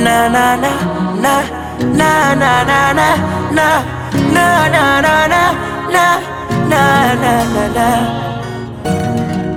na na na na na na na na na na na na na na na na na na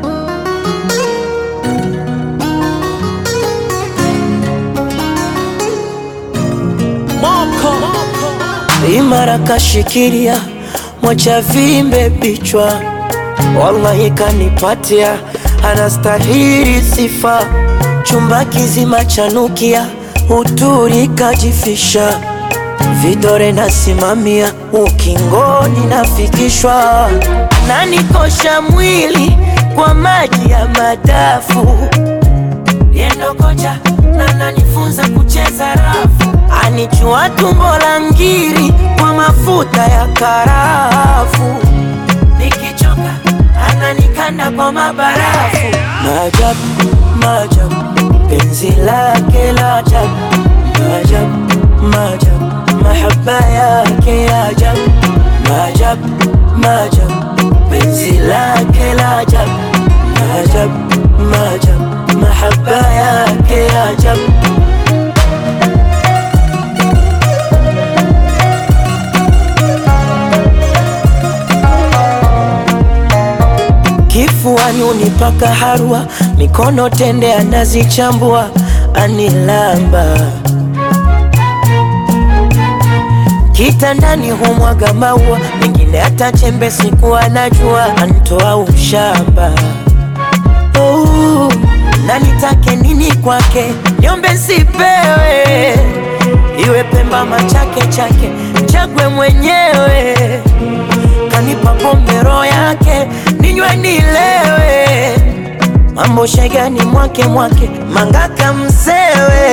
imara kashikilia mwacha vimbe bichwa, wallahi kanipatia, anastahili sifa. Chumba kizima chanukia, uturi kajifisha, vidore nasimamia, ukingoni nafikishwa, nanikosha mwili kwa maji ya madafu yendo kocha na nanifunza kucheza rafu, anichua tumbo la ngiri kwa mafuta ya karafu, nikichoka ananikanda kwa mabarafu. Maajabu, maajabu, penzi lake la ajabu, maajabu, maajabu, mahaba yake ya ajabu, maajabu, maajabu, penzi lake la ajabu, maajabu, maajabu mahaba yake ya ajabu. Kifuani unipaka harua, mikono tende anazichambua, anilamba kitandani humwaga maua, mengine hata chembe siku anajua, antoa ushamba oh na nitake nini kwake, niombe sipewe, iwe Pemba machake chake, chagwe mwenyewe, kanipa pombe roho yake, ninywe nilewe, mambo shegani mwake mwake, mangaka msewe,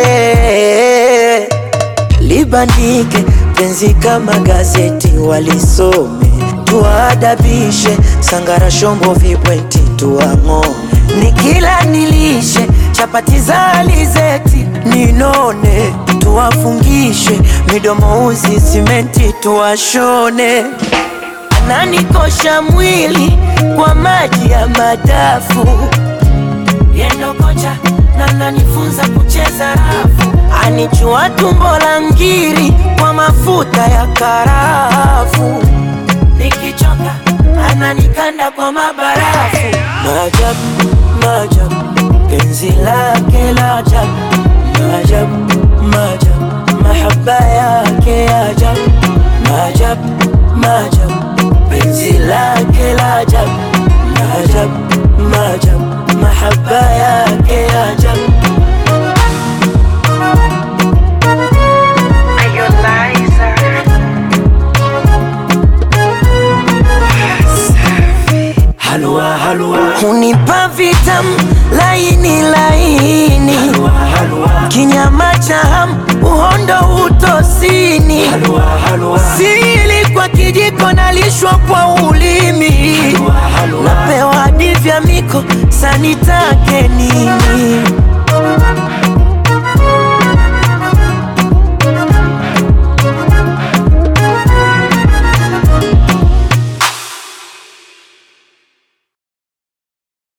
libandike penzi kama gazeti, walisome tuwaadabishe, sangara shombo vibweti tuwang'ome nikila nilishe chapati za alizeti ninone, tuwafungishe midomo uzi simenti tuwashone. Ananikosha mwili kwa maji ya madafu, yendo kocha na nanifunza kucheza rafu, anichua tumbo la ngiri kwa mafuta ya karafu, nikichoka ananikanda kwa mabarafu. Maajabu, maajabu, penzi lake la ajabu, maajabu, maajabu, mahaba yake ya ajabu, maajabu, maajabu, penzi lake la ajabu, maajabu, maajabu, mahaba yake ya ajabu. Halua, halua. Hunipa vitamu laini laini, halua, halua. Kinyama cha hamu uhondo utosini, halua, halua. Sili kwa kijiko nalishwa kwa ulimi, halua, halua. Napewa hadi vya miko sanitake nini